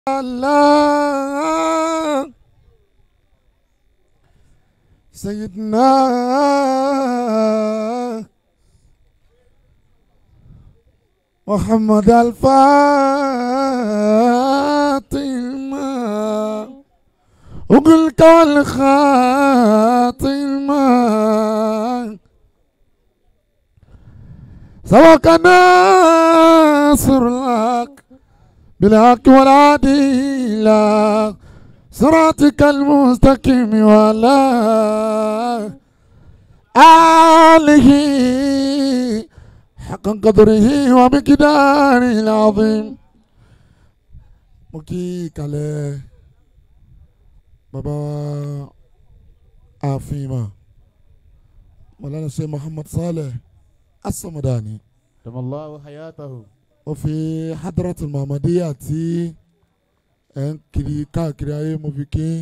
الله سيدنا محمد الفاطمة وقل كل خاطمة سواك ناصر لك بالحق والعدل صراطك المستقيم ولا آله حق قدره ومقداره العظيم مكي كالي بابا عافيما مولانا الشيخ محمد صالح الصمداني دم الله حياته ó fi hadratul muhammadiya tí ẹ̀ ń kiri káàkiri ayé mo fi kí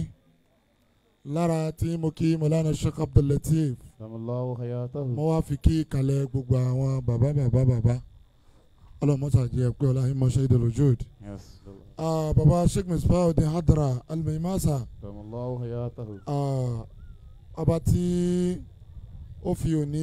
lára tí mo kí mọ̀lánà sheikh abdullateef دم الله حياته mo wá fi kí kalẹ̀ gbogbo àwọn bàbá bàbá bàbá ọlọ́mọ́sàjẹ́ pé ọláyìn mọ́ṣẹ́ ìdọ̀lójúd yes bàbá sheikh misbahudin hadra almaimasa دم الله حياته ọba tí ó fi òní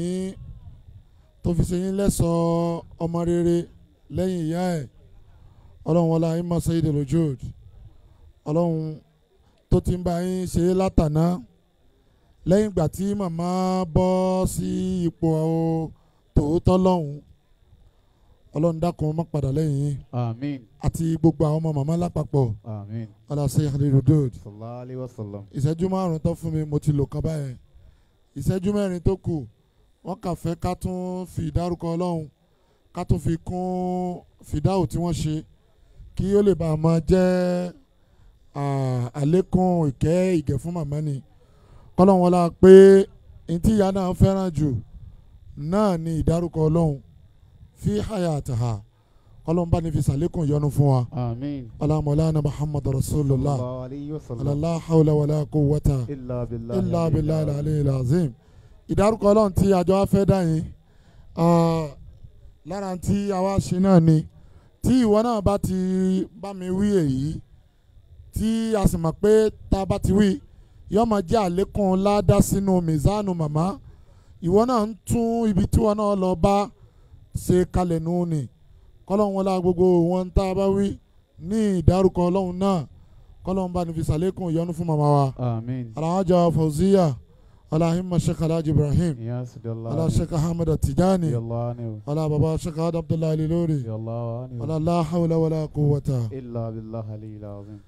tó fi ṣe yín lẹ́sọ̀ọ́ ọmọ rere lẹ́yìn ìyá ẹ̀ ọlọ́run wọlé ayé mọ̀ sẹ́yìn lójúd ọlọ́run tó ti ń bá yín ṣe é látàná lẹ́yìn ìgbà tí màmá bọ́ sí ipò tòótọ́ lọ́hùn ọlọ́run dákun má padà lẹ́yìn yín آمين àti gbogbo àwọn ọmọ màmá lápapọ̀ آمين ọlọ́sẹ̀ ìhàlẹ́lódòd صلى الله عليه وسلم ìṣẹ́jú márùn-ún tó fún mi mo ti lò kan báyẹn ìṣẹ́jú mẹ́rin tó kù wọ́n kà fẹ́ ká tún fi ìdárúkọ ọlọ́run ká tún fi kún fìdáhù tí wọ́n ṣe kí ó lè bá a máa jẹ́ à, àlékún ìkẹ́ ìgẹ̀ fún màmá ni kọ́lọ́run wọlá pé ntí ìyá náà fẹ́ràn jù náà ni ìdárúkọ ọlọ́run fi hayataha kọ́lọ́run bá ní fi sàlékún ìyọ́nú fún wa آمين alamọ̀lánà muhammadu صلى rasulillah الله عليه وسلم alala hawla wala quwwata إلا بالله ilà العلي abilà العظيم. alẹ́ ilazim ìdárúkọ ọlọ́run tí àjọ afẹ́ dá yín ah, lára tí àwa ṣe náà ni tí ìwọ náà bá ti bá mi wí èyí tí a sì mọ̀ pé tá a bá ti wí yóò máa jẹ́ àlékún ládá sínú mizanu màmá ìwọ náà ń tún ibi tí wọn náà lọ bá ṣe kalẹ̀ nù ni kọ́lọ́hún wọlé gbogbo wọn tá a bá wí ní ìdárúkọ ọlọ́run náà kọ́lọ́hún bá ní fi ṣàlékún ìyọ́nú fún màmá wa. آمين alhaja fauziya alahimma sheikh alhaji ibrahim يا سيدي الله ala عنه. sheikh ahmed atijani رضي الله عنه ala baba sheikh ad abdullahi lilori رضي الله عنه ala la hawla wala quwwata. إلا بالله العلي العظيم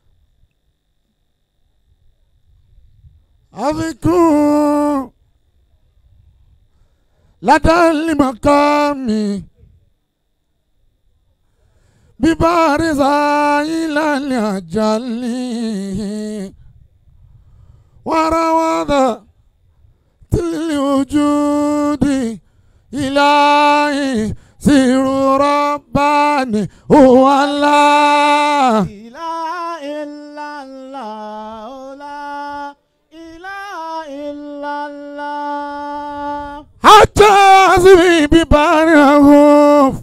àfikún ládàlí makami bíbárìsà ìlànà àjálì wàràwàdà tìlì ojúdi ìlàyé sírù rọ́bàní òwàlà. إله إلا الله لا إله إلا الله حتى حسبي ببارهم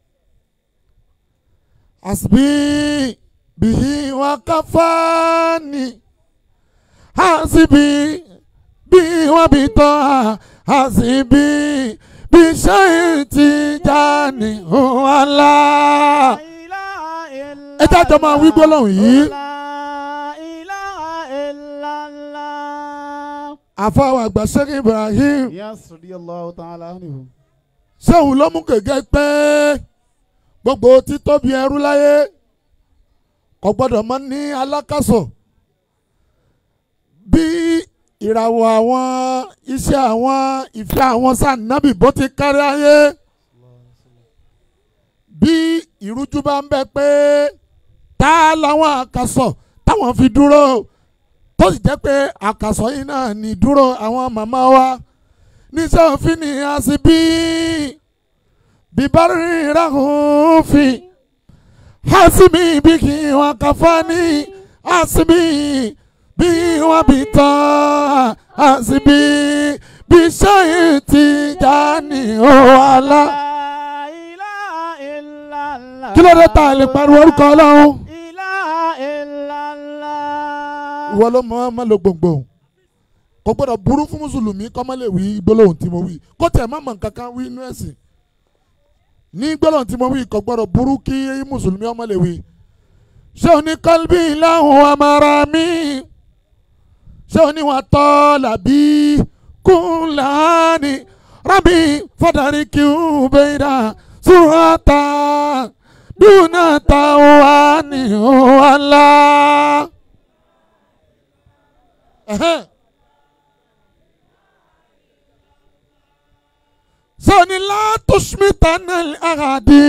حسبي به وكفاني حسبي به وبطاعة حسبي بشيء تجاني هو الله ẹ jájọ máa wí gbólóhùn yìí àfọwọ́ àgbà sẹ́kì Ibrahim Yes, radiyallahu ta'ala anhu. sẹ́hùn ló mú gègé pé gbogbo títóbi ẹrú láyé kò gbọ́dọ̀ mọ́ ní alákàsọ̀ bí ìràwọ̀ àwọn iṣẹ́ àwọn ìfẹ́ àwọn sànnábì bó ti kárí ayé bí ìrújú bá ń bẹ pé tá làwọn àkàsọ̀ táwọn fi dúró tó sì jẹ́ pé àkàsọ̀ yìí náà ní dúró àwọn màmá wa níṣẹ́ òfin ni a sì bí bíbárí ìràhùnfin hasimi bí kí wọn kàfá ní hasimi bí wọn bí tán hasimi bí sẹ́yìn ti já ní ọ̀wálá. kí ló dé tá a lè pariwo orúkọ ọlọ́run. ìwọ ló mọ ọmọ lo gbòǹgbò kò gbọ́dọ̀ burú fún mùsùlùmí kọ́ mọ́ lè wí gbólóhùn tí mo wí kó tẹ̀ má mọ̀ nǹkan kan wí inú ẹ̀sìn ní gbólóhùn tí mo wí kò gbọ́dọ̀ burú kí mùsùlùmí ọmọ lè wí. ṣé o ní kọ́lbí láhùn amara mi ṣé o ní wọn tọ́ làbí kúnláni rábì fọdàrí kí n bẹ́ẹ̀ dà sùràtà dúnà táwa ní wàhálà. sani la tushmitana al-aghadi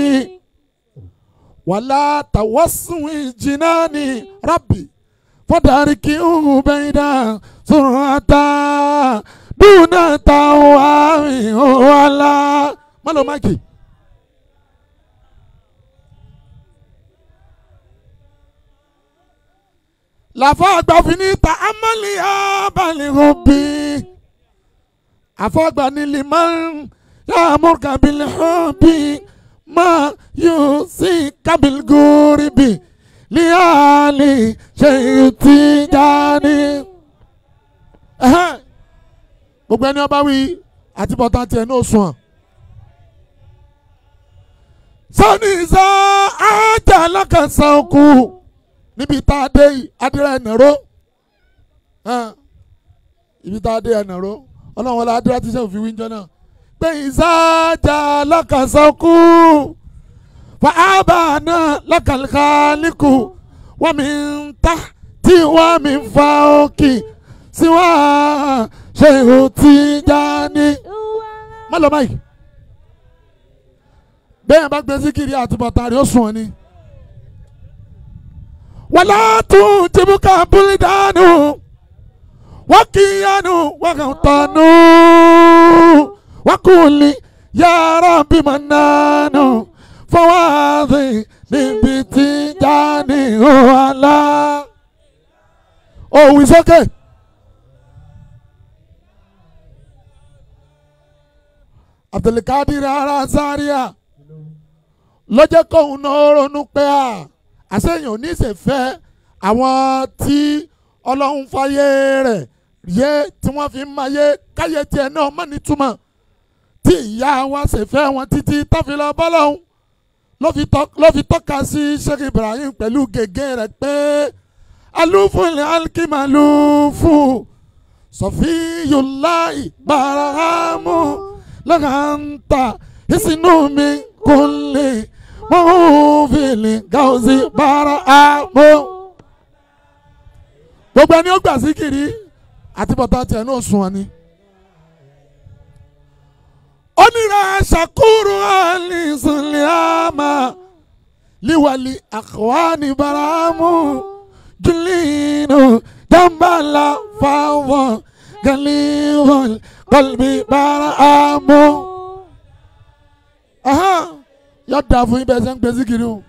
wala tawaswi jinani rabbi fadariki ubaida surata duna tawawi wala malo maki lafa agbafini ta amali abali hobi afọgbà ní liman yàmúrkà bil hubbi ma yóò sí kabil gúrìbì líhàlì ṣèyí tí jáde. gbogbo ẹni ọba wí àti bọ́tà tiẹ̀ ní òsùn ọ̀. sani sá ajá alákàsán kù níbi tá a dé adìrẹ ẹ̀nàró ibi tá a dé ẹ̀nàró ọlọ́run wọlé adúlá ti ṣe òfin wíńjọ náà pé ìsájà lọ́kàsọ́kù fàábà náà lọ́kàlùkàlùkù wọ́n mi ń ta tí wọ́n mi ń fa òkè sí wọ́n ṣe ihò tí já ní. má lọ báyìí bẹ́ẹ̀ bá gbé síkìrì àtúbọ̀tán rẹ̀ ó sùn ọ́ ni. wàlá tún tìbúkà búlí dánù wakiyanu wakatanu wakuli yàrá bímọ nánú fọwọ́dì níbi tí jáde wàhálà. òwì sókè. abdulkadir ara zaria lọ́jọ́ kóhun náà ronú pé à àṣeyàn oníṣẹ́fẹ́ àwọn tí ọlọ́run fàyè rẹ̀ yé tí wọ́n fi ń mayé káyé tiẹ̀ náà mọ́ nítumọ̀ tí ìyá wa ṣe fẹ́ wọn títí tọ́fìlà bọ́lọ́hún ló fi tọ́ka sí Sheikh Ibrahim pẹ̀lú gègé rẹ̀ pé alúfúnlẹ̀ alkimalufu sọfíyùláì barahamu lọ́kàntà ìsinú mi kò lè mọ́fìlì gáúsì barahamu. gbogbo ẹni ó gbà sí kiri àti bọ́tà tiẹ̀ náà sùn wọn ni. onírà ṣàkúrò àlìsùnlẹ̀àmà liwali àkọ́wání baramu jùlínú jàmbálà fáwọn gàlíwọ̀n kọlbí baramu. yóò dà fún ibẹ̀ sẹ́ ń gbé síkiri o.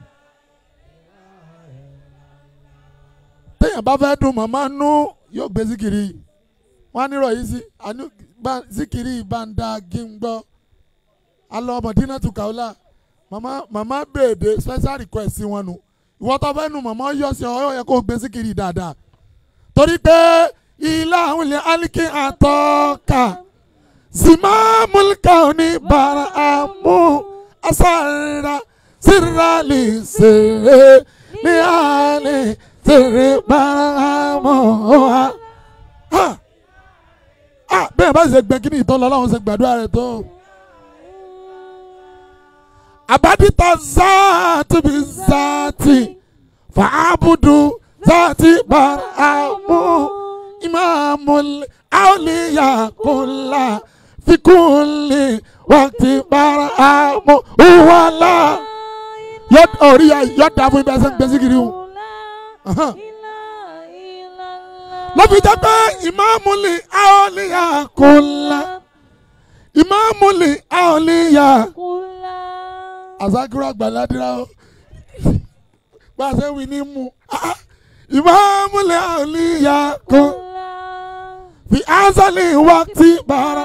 téèyàn bá fẹ́ dùn màmá nú yóò gbé síkiri wọn á nírọ̀ yìí sí àní síkiri ìbáńdá gígbọ́ alọ́ mọ̀dínà tù kàólà màmá màmá bèèdè special request sí wọn nu ìwọ tó fẹ́ nu màmá yọ sí ọ yẹ kó gbé síkiri dáadáa torí pé ilé àwọn ilé aliki àtọ́ka simamulka òní bàrà àmú asàrà sírálì sèré ní àlè sèré bàrà àmú wa bẹ́ẹ̀ bá ṣe gbẹ kí ni ìtọ́lọ́ ọlọ́run ṣe gbàdúrà rẹ̀ tó. abadita zaati bi zaati faabudu zaati baramu imamul awliya kula fikuli wakti baramu wala yọ orí yọ dàbò ibi ẹsẹ̀ ń gbèsè kiri o lọ́fi jẹ́ pé ìmáàmùlì àọ́líyà kò la ìmáàmùlì àọ́líyà àzákúrò àgbàládìrà ó bá a ṣe wí ní mu ìmáàmùlì àọ́líyà kò fi ázálì wákìtì bàrà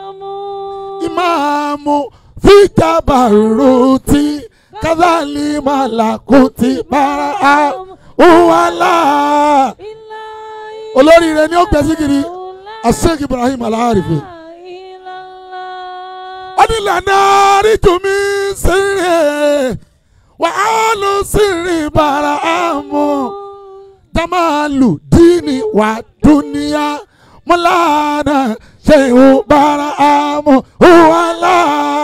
ìmáàmù fi jabaruti kazali malakuti bàrà wàlà. olóríire ni ó gbé síkiri Sheikh Ibrahim Al-Arifi ọdínlànà àríjùmí sírè wàhálù sírì bàrà àmú jamalu dini wa duniya mulana shehu bàrà àmú wàhálà.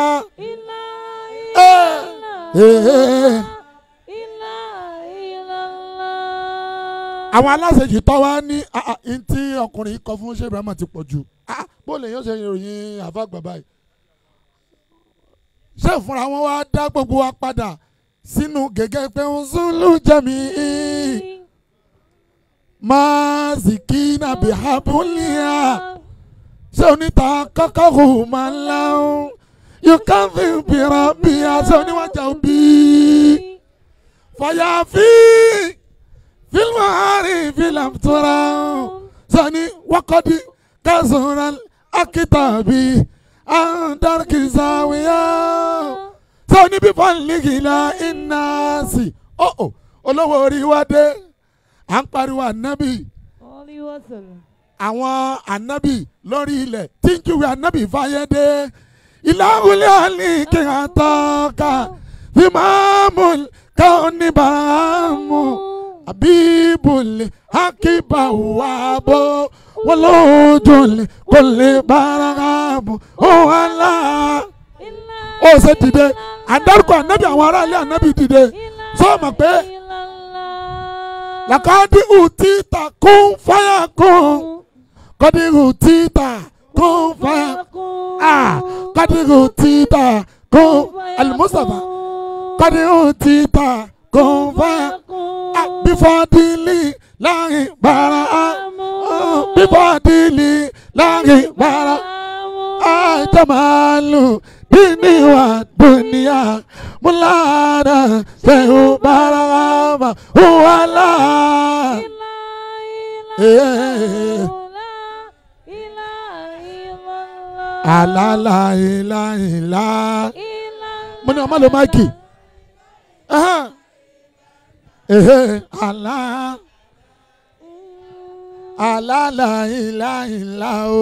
àwọn aláṣejì tó wá ní ntí ọkùnrin yìí kọ fún ṣé Ibrahim ti pọ̀ jù bó lè yóò ṣe ìròyìn àfàgbà báyìí ṣé ìfúnra wọn wá dá gbogbo wa padà sínú gẹ́gẹ́ pé ń zulu jẹ́mi máa zikina bihabulia ṣé oníta kọ́kọ́rù máa ń láwọn yóò ká fi bìrọ̀ bí aṣọ oníwájà òbí fàyàfi fílmù àárín fílàm tóra sani wákọ́dí kásùnrán akitabi andarki zawiya sani bí fàlìkìlà ináàsì ọ̀ọ́ olówó orí wa dé à ń pariwo ànábì àwọn ànábì lórí ilẹ̀ tí ń júwe ànábì fáyé dé ìlàwùlẹ̀ àlìkè àtọ́ka fíìmù káwọn níbàámu abibule akiba wabo wolojole kole baragamu ohala ó ṣe dìde àdárúkọ ànábì àwọn aráàlú ànábì dìde sọ ma pé làkàdí ùtítà kún fáyà kún kọ́dí ùtítà kún fáyà ah kọ́dí ùtítà kún alimusafa kọ́dí ùtítà kún fáyà bifadili láàrin bara bifadili láàrin bara àìtàmàlù dini wa dunia mulada sehu barama wala. alala ila ila mo ní ọmọ ló máìkì ehe ala ala la ila ila o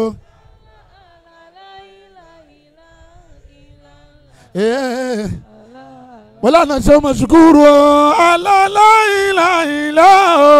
eh wala na ṣe ma ṣukuru o ala la ila ila o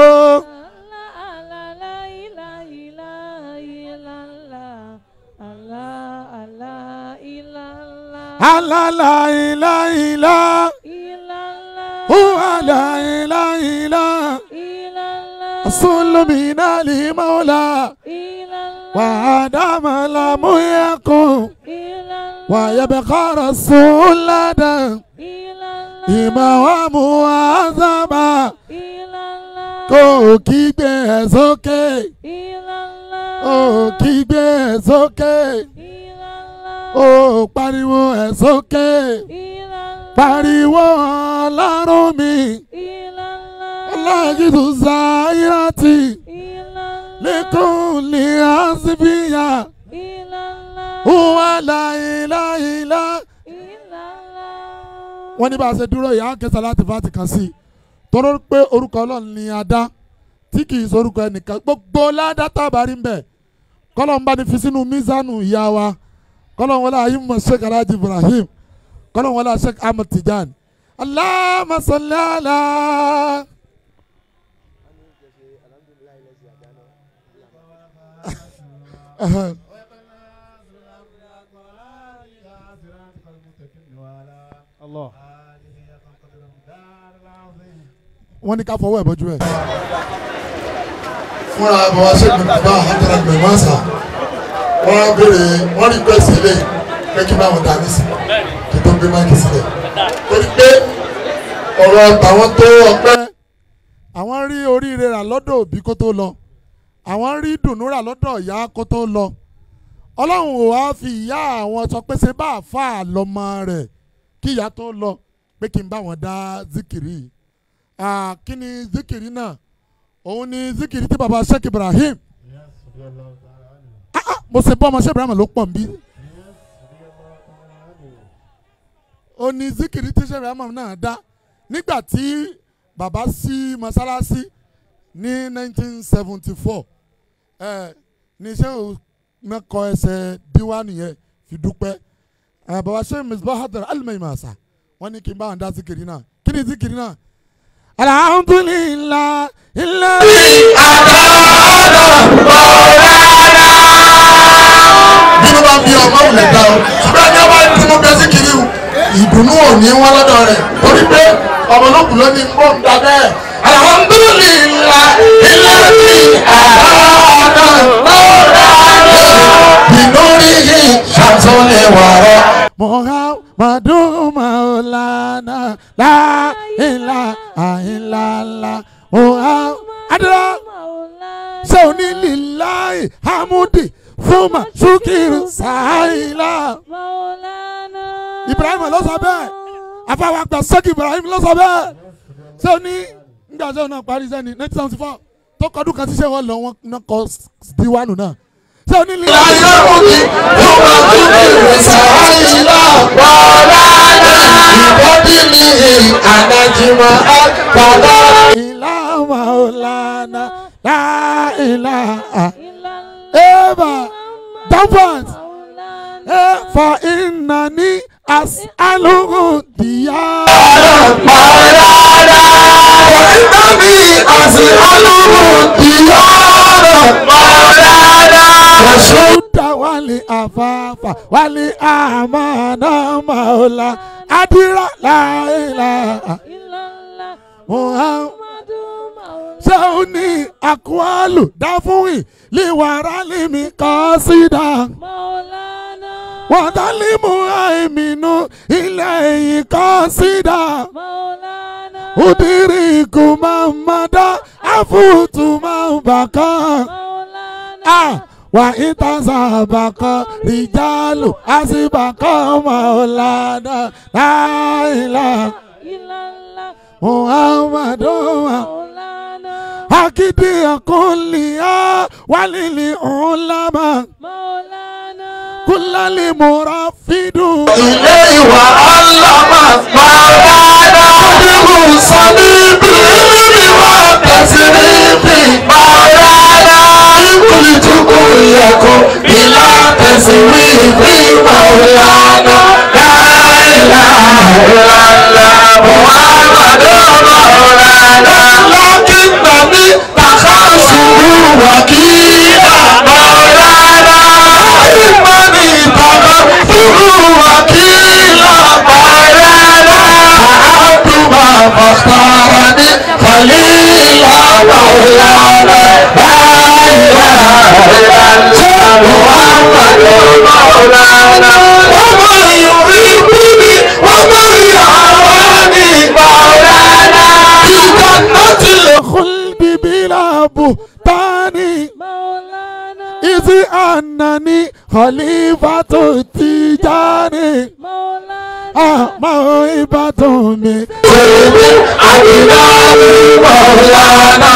ala la ila ila huwa la ila ila asulu min ali maula wa adama la muyakum wa yabqa rasulada imawamu azama kò kígbe ẹ̀ sókè ó kígbe ẹ̀ sókè ó pariwo ẹ̀ sókè pariwo ọlọ́run mi ọlọ́gìdù zairati lẹ́kùn ní àsìbíyà wà láìláìlá. wọ́n ní bá a ṣe dúró yìí á kẹsàn láti fàtì kan sí i tọ́rọ pé orúkọ ọlọ́run ni a dá tí kì í sorúkọ ẹnìkan gbogbo ládá tábàárí ń bẹ̀ kọ́lọ́n bá ní fi sínú mísánù ìyá wa kọ́lọ́n wọlé ayé mọ̀ sheikh alhaji ibrahim kọ́lọ́n wọlé sheikh ahmed tijan allahumma salli ala. Uh-huh. Allah. wọ́n ní ká fọwọ́ ẹ̀ bọ́jú ẹ̀. fúnra bàbá sẹ́gun bàbá àhàtàrà gbẹ̀mọ́sà wọ́n á béèrè wọ́n rí pẹ́sì ilé pé kí báwọn dání sí kí tó gbé máìkì sílẹ̀. torí pé ọ̀rọ̀ tàwọn tó ọpẹ́. àwọn rí oríire rà lọ́dọ̀ òbí kó tó lọ àwọn rí dùnú rà lọ́dọ̀ ìyá kó tó lọ ọlọ́run ò wá fi ìyá àwọn sọ pé ṣe bá àfa àlọ́mọ rẹ̀ kí ìyá tó lọ pé kí n bá wọn dá zikiri yìí Ah, kí ni zikiri náà òun ni zikiri tí baba sheikh ibrahim ah, ah, mo ṣe bọ́ ọmọ sheikh ibrahim ló pọ̀ nbí ó ní zikiri tí sheikh ibrahim náà dá nígbà tí baba sí mọ́sálásí ní 1974 ẹ ní iṣẹ́ ò mẹ́kọ ẹsẹ̀ díwáànù yẹn fi dúpẹ́ ẹ bàbá ṣe misbahat alimẹ̀yìmàṣà wọ́n ní kí n bá wọn dá síkiri náà kí ni síkiri náà. alhamdulilah ilẹ̀. bínú bá bí ọmọ òun lè dá o ṣùgbọ́n ẹni ọba tí mo bẹ sí kiri o ìdùnnú ò ní wọn lọ́dọ̀ rẹ̀ torí pé ọmọ olókùn ló ní bó ń da bẹ́ẹ̀. alhamdulillah ilé tí àádọ́ lọ́rọ̀ bínú rí yìí ṣàtúnlẹ̀ wọ̀rọ̀. muhammadu maulana la ilaha illallah muhammadu adira ṣé o ní lilayi hamudi fuma sukiru sahila ibrahim ló sọ bẹ́ẹ̀ afáwa gba sẹ́kì ibrahim ló sọ bẹ́ẹ̀ ṣé o ní nígbà tí o náà parí sẹ́ni nineteen seventy four tó kọdún kan ṣiṣẹ́ wọn lọ wọn náà kọ diwánu náà ṣé o ní lilayi láyé òní yóò máa tún bèrè sàáyìlá wàhálà ìbọ́dí mi àdájìmọ̀ àgbàdo. ilá maulana la ilaha eba dafat e fa innani as'aluhu diya. Ìnáni àti alóhùn ìyáàrá mọ̀lára. Rasuda wali afafa wali amana maula adira la ilaha Muhammad Sauni akwalu dafuwi liwara limi kasida wadalimu aiminu ilayhi kasida udiriku mamada afutu mabaka ah wa itazabaka rijalu asibaka maulana la ilaha muhammadu akidi akuliya walili ulama kulali murafidu Ilé ìwà alámà mọ̀lára. Adébù sani bíbí wà tẹ̀sí níbi mọ̀lára. Ìkùlì tukù yẹ̀kọ́ ìlà tẹ̀sí níbi mọ̀lára. Láìlá ìlàlá Muhammadu mọ̀lára. Lákìtà ní tàkàṣù wàkìlà mọ̀lára. Ìmọ̀ni tàkàṣù wàkìlà mọ̀lára. Àdùmá fàkàràní kàlílà mọ̀lára. Láìlá ìlàlá Muhammadu mọ̀lára. Wọ́n mọ̀ yòókù wọ́n mọ̀ yàrá ní mọ̀lára. Ìjọba ti lè khuldi bila buhtani izi annani khalifatu tijani ah mawibatu mi Èmi àdìláwí Mọ̀lánà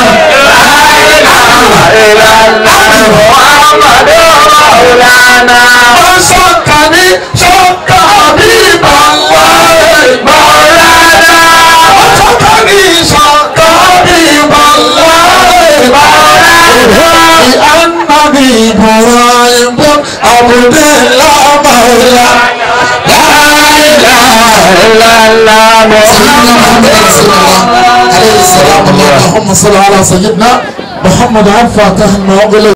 láìláìláìlá Mùhàmmadu Mọ̀lánà. Ó ṣọ́ka ní ṣọ́ka bí bàwá Mọ̀lánà. Ó ṣọ́ka ní ṣọ́ka bí bàwá Mọ̀lánà. Ìhànnàbí Ibrahim Abudulá Mọ̀lánà. Láìláìláìlá محمد رسول الله عليه السلام اللهم صل على سيدنا محمد عفا كهن وغلق